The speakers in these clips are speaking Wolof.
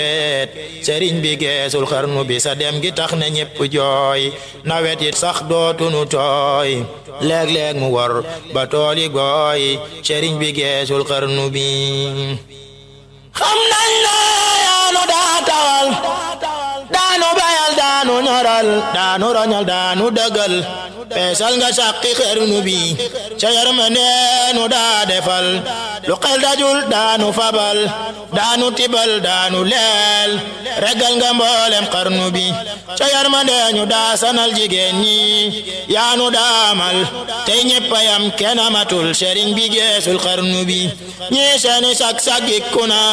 sëriñ bi geesul xarnu bi sa dem gi tax na ñépp jooy nawet it sax dootunu tooy léeg-léeg mu wor ba tooli gooy sëriñ bi geesul xarnu bi xam nañ la yaanu daa tawal daanu bayal daanu ñoral daanu roñal daanu dëggal peesal nga sàqi xarnu bi ca yërmandeenu daa defal lu xel dajul daanu fabal daanu tibal daanu leel regal nga mboolem xarnu bi ca yërmandeenu daa sanal jigéen ñi yaanu daamal tey ñeppayam kenn amatul sëriñ bi geesul xarnu bi ñii seeni sak sagiku na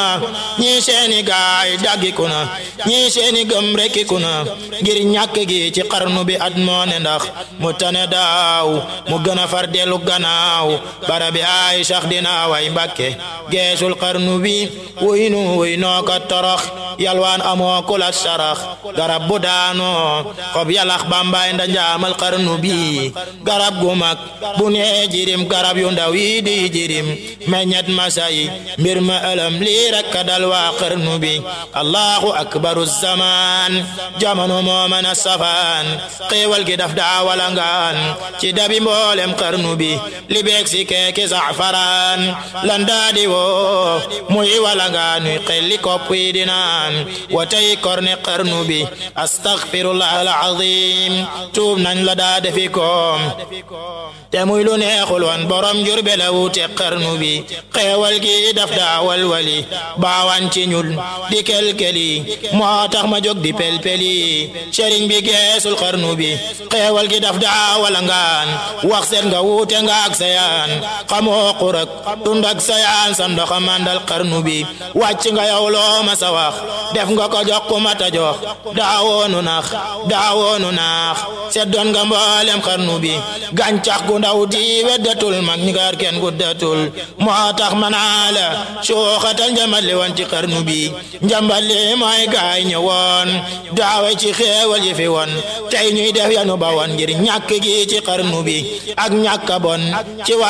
ñii seeni gaay daggiku na ñii seeni gëm rekkiku na ngir ñàkk gi ci xarnu bi at moo ne ndax mu tane daaw mu gën a far dellu gannaaw barabi ay sax dina way mbàkke geesul xarnu bi wuy nu wuy noo ka torox yalwaan amoo kula sarax garab bu daanoo xob yalax bambay nda njaamal xarnu bi garab gu mag bu nee jirim garab yu ndaw yi di jirim meññet masay mbir ma ëlëm lii rekk dal waa xarnu bi allahu akbaru zaman jamono moo mën a safaan xéewal gi daf daa walangaan ci dabi mboolem xarnu bi li beeg si keeki safaraan lan daa di woo muy walangaan xelli kopp yi di naan wa tey korne xarnu bi astaghfirullah alazim tuub nañ la daa defi koom te muy lu neexul woon borom jurbe la wuute xarnu bi xeewal gi daf daa walwali baawan ci ñul di kelkeli moo tax ma jóg di pelpeli sëriñ bi geesul xarnu bi xeewal gi daf daa walangaan wax seet nga wuute nga ak sayaan xamoo xurak tund ak sayaan sa ndoxa mandal xarnu bi wàcc nga yow loo ma sa wax def nga ko jox ku mata jox daawoonu nax daawoonu naax seddoon nga mboolem xarnu bi gàncax gu ndaw di weddatul mag ñi gaar kenn guddatul moo tax manaa la suuxatal njambal li woon ci xarnu bi njambal li mooy gaay ñëwoon daawe ci xeewal yi fi woon tey ñuy def yanu ba woon ngir ñàkk gi ci xarnu bi ak ñàkk bon ci